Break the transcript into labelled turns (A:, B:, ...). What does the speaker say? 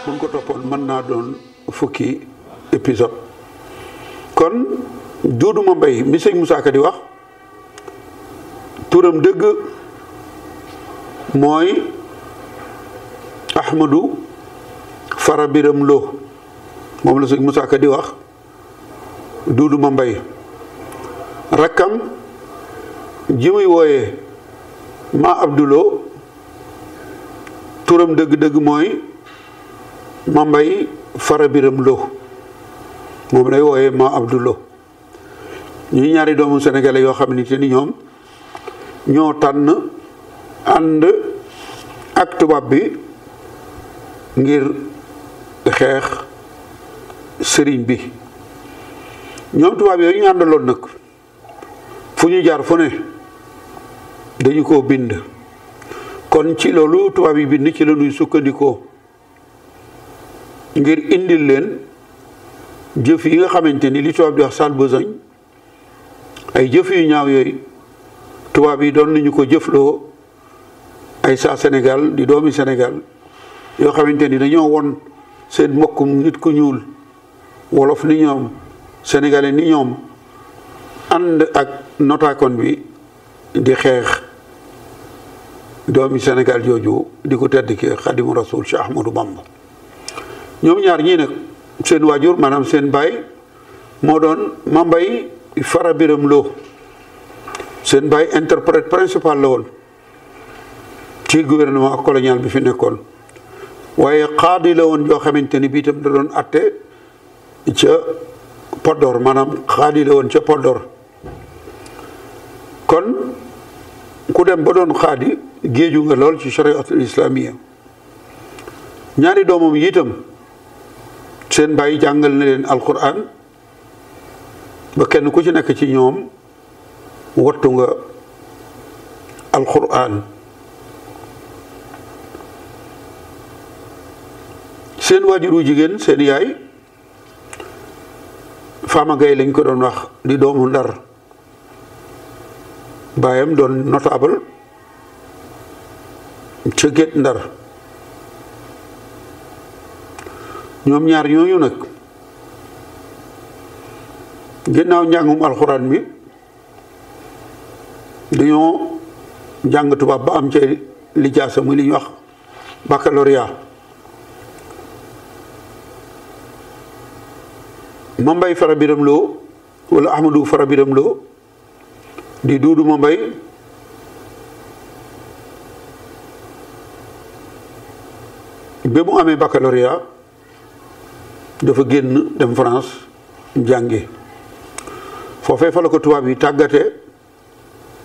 A: buñ ko toppoon mën naa doon fukki épisode kon Duudu ma mbay mi sëñ Moussa Ka di wax turam dëgg mooy Ahmadou Fara Biram Lo moom la sëñ Moussa Ka di wax Duudu ma mbay rakkam ji muy wooyee ma Abdulo turam dëgg-dëgg mooy ma mbay Fara Biram Lo moom lay wooyee ma Abdulo ñuy ñaari doomu sénégalais yoo xam ne te ni ñoom ñoo tànn ànd ak tubaab bi ngir xeex sëriñ bi ñoom tubaab yooyu ñu àndaloon nag fu ñu jaar fu ne dañu ko bind kon ci loolu tubaab yi bind ci la ñuy sukkandikoo ngir indil leen jëf yi nga xamante ni li tubaab di wax sale besogne ay jëf yu ñaaw yooyu tubaab yi doon nañu ko jëfloo ay saa Sénégal di doomi Sénégal yoo xamante ni dañoo won seen mbokkum nit ku ñuul wolof ni ñoom sénégalais ni ñoom ànd ak notaakon bi di xeex doomi Sénégal jooju di ko tedd ki xadimu rasul Cheikh Ahmadou Bamba ñoom ñaar ñii nag seen waajur maanaam seen baay moo doon Mambay Fara Biram Lo seen baay interprète principal la woon ci gouvernement colonial bi fi nekkoon waaye xaadi la woon yoo xamante ni bii itam da doon atte ca Podor maanaam xaadi la woon ca Podor kon ku dem ba doon xaadi géeju nga lool ci chariatul islamia ñaari doomam yi itam seen bàyyi jàngal na leen alquran ba kenn ku ci nekk ci ñoom wattu nga alquran seen waajuru jigéen seen yaay Fama Gaye lañ ko doon wax di doomu Ndar baayam doon notable ca Gét Ndar ñoom ñaar ñooñu nag ginnaaw njàngum alxuraan mi dañoo jàng tubaab ba am ca lijaasa muy li ñuy wax baccalauréat ma mbay fara biram loo wala ahmadou fara biram loo di duudu ma mbay ba mu amee baccalauréat dafa génn dem France jàngi foofee fa la ko tubaab yi tàggate